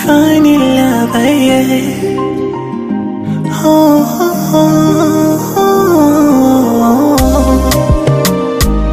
find in love, yeah. Oh, oh, oh, oh, oh.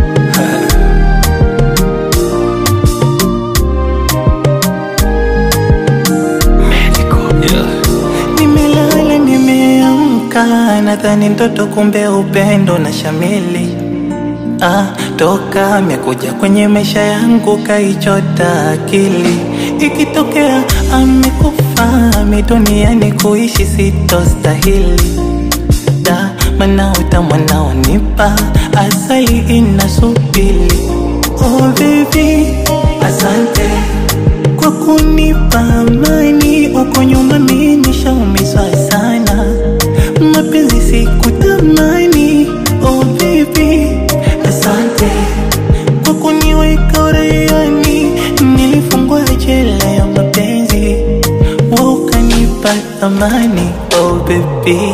Nimelala nimeamka, nadhani ndoto, kumbe upendo na shamili. Ah, toka amekuja kwenye maisha yangu kaichota akili. Ikitokea amekufa mi duniani kuishi sitostahili. Da, mana utamu naonipa asali inasubili. Oh baby, asante kwa kunipa amani. Uko nyuma mimi nishaumizwa sana, mapenzi sikutamani. Oh baby, asante kwa kuniweka uraiani. Nilifungwa jela ya mapenzi, wewe ukanipa thamani. Oh baby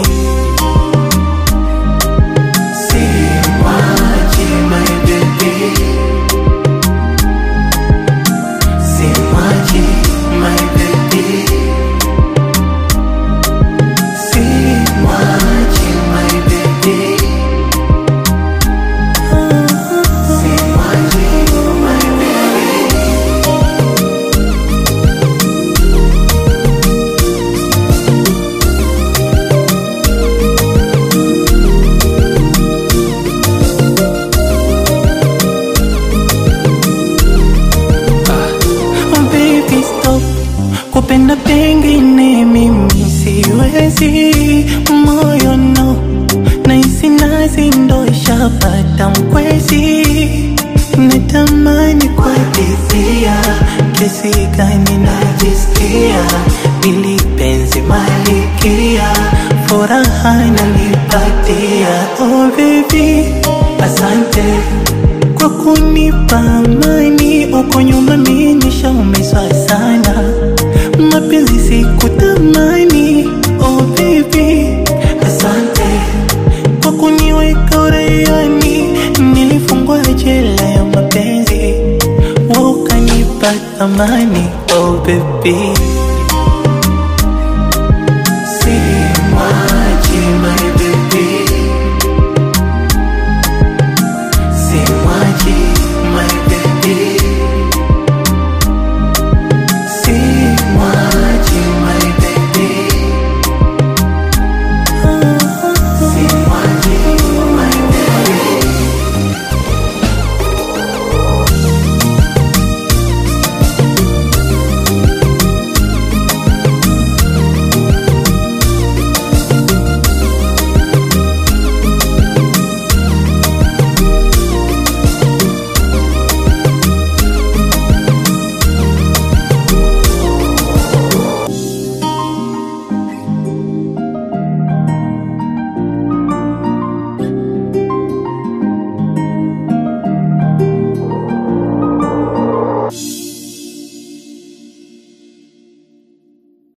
Simwachi my baby Simwachi my baby Simwachi my baby Simwachi my baby Oh baby stop kupenda pengine mimi siwezi moyo no naisi nazi ndo ishapata mkwezi natamani kuadithia kesi gani najisikia ili penzi malikia furaha nalipatia oh baby asante kwa kunipa amani. Uko nyuma mimi nishaumizwa sana, mapenzi sikutamani. Oh baby, asante kwa kuniweka uraiani. Nilifungwa jela ya mapenzi, wewe ukanipa thamani. Oh baby